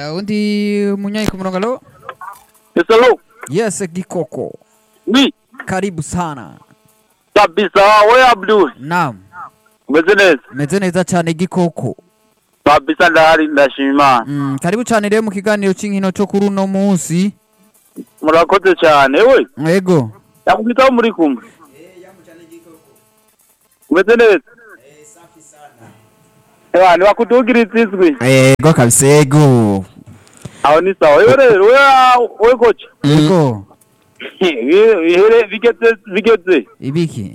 Uh, undi munyanyi ku murongo alo Hello. yes gikoko Ni karibu sana kabisa we Abdul. naam Umeze neza? meze neza cyane gikoko Kabisa ndahari ndashima. mm, karibu cyane rero mu kiganiro cy'inkino cyo kuri uno munsi Murakoze cyane we. yego Yakubitaho muri kumwe. Umeze neza? Ewa, niwakudugira izizwi. yego kabisa yego Aho ni sawa. Wewe rero, we we kocha. yego Ihere bigeze bigeze. ibiki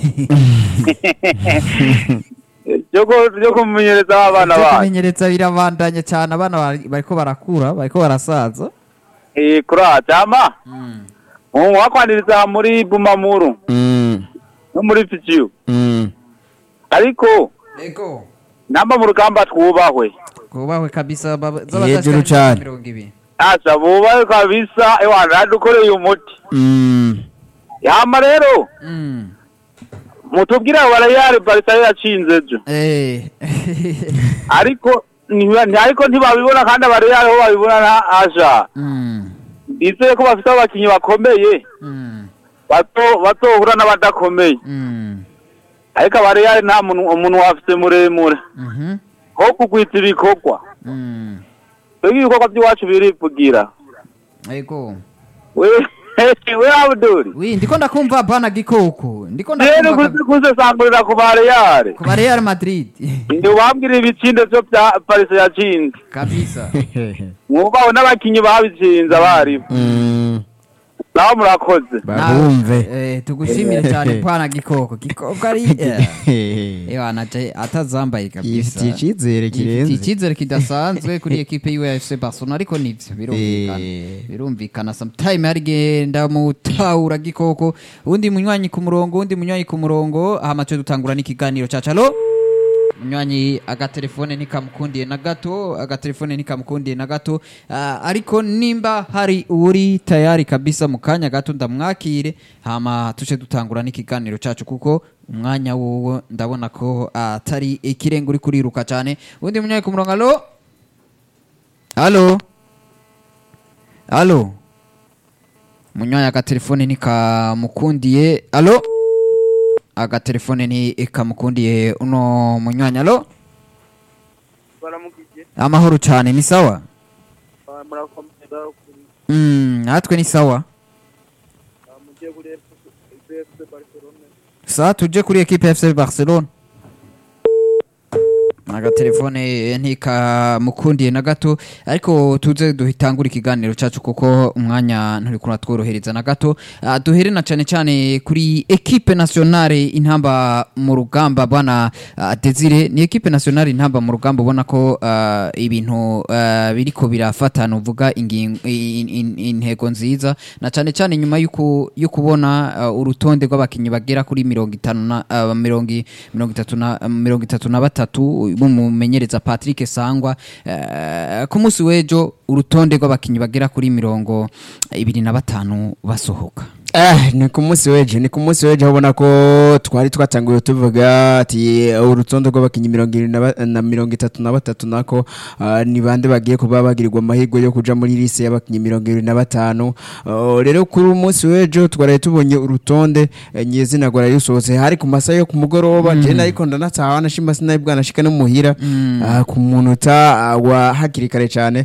Joko joko mumenyereza abana Ivyo bacu. kumenyereza birabandanya cyane abana bari- bariko barakura bariko barasaza Eh kura chama. mm. Umu wakwaniriza muri Bumamuru Mm, no muri Fijiu. mm. Ariko yego namba mu rugamba twubahwe. kubahwe kabisa baba- Hejuru z'abadashika cane. mirongo ibiri Asa bubahwe kabisa ewa ndadukoreye umuti. Mm. Yama rero Mm. mutubwire abo barayari Barca yacinze ejo. Eh. Ariko ntiba- nti- ariko ntibabibona kandi abarayari ho babibona na aja. Mm. Ndizeye ko bafite abakinyi bakomeye Mm. bato batohura n'abadakomeye. Mm. Ariko abarayari nta muntu umuntu wafite muremure. Mhm. Ho kugwita ibikorwa. Mm. Twebwe ibikorwa by'iwacu birivugira. Yego. We we Abdul. Wi ndiko ndakumva bana gikoko. Ndiko Rero ndakumva kuzi kuze sangurira ku barayari. ku ba Real Madrid. Ndi wambwira ibitsinde byo bya Paris yacinze. Kabisa. Mwubaho n'abakinyi babitsinze abarimu. Mm. Naho murakoze. babumve Eh tugushimire cyane bana gikoko. Gikoko ari eh. Ewa naje atazambaye kabisa. yifitiye icyizere Yifitiye kirenze icyizere kidasanzwe kuri ekipe y'UFC Barcelona ariko nivyo birumvikana. Eh. birumvikana sometime harigenda mutahura gikoko undi munywanyi ku murongo undi munywanyi ku murongo hama twe dutangura n'ikiganiro cacu alo munywanyi agatelefone ntikamukundiye na gato agatelefone ntikamukundiye na gato Ah, ariko nimba hari uri tayari kabisa mu kanya gato ndamwakire hama tuce dutangura n'ikiganiro cacu kuko umwanya wowo ndabona ko atari ikirenga uri kuriruka cyane undi munywanyi ku murongo alo alo alo munywanyi agatelefone ntikamukundiye alo agatelefone ntikamukundiye uno munywanyi alo Baramukije. amahoro cyane ni sawa Murakomeza kuri mm, natwe ni sawa mugiye kuri FC Barcelona. sa tuje kuri ekipe fc barcelona agatelefone ntikamukundiye na gato ariko tuze duhitangura ikiganiro cyacu kuko umwanya nturi kuratworohereza na gato Ah, duhere na cyane cyane kuri ekipe nationale intamba mu rugamba bwana ah, desire ni ekipe nationale intamba mu rugamba ubona ko ah, ibintu ah, biriko birafatana uvuga ingin- in- in- intego nziza na cyane cyane nyuma y'uku- yo kubona ah, urutonde rw'abakinnyi bagera kuri mirongo itanu na ah, mirongo i- mirongo itatu na mirongo itatu na batatu bumumenyereza Patrick Sangwa eh, ku munsi w'ejo urutonde rw'abakinnyi bagera kuri mirongo ibiri na batanu basohoka Eh, ni ku munsi w'ejo ni ku munsi w'ejo aho ubona ko twari twatanguye tuvuga ati urutonde rw'abakinnyi mirongo irindwi na ba- na mirongo itatu na batatu nako ah, ni bande bagiye kuba bagirirwa amahirwe yo kuja muri lise y'abakinnyi mirongo irindwi na batanu Ah, rero kuri uyu munsi w'ejo twaraye tubonye urutonde eh, nyezina rwaraye rusohotse hari ku masaha yo ku mugoroba je nariko ndanataha nashima sinari bwanashika no muhira ah, ku munota ah, wa hakiri kare cane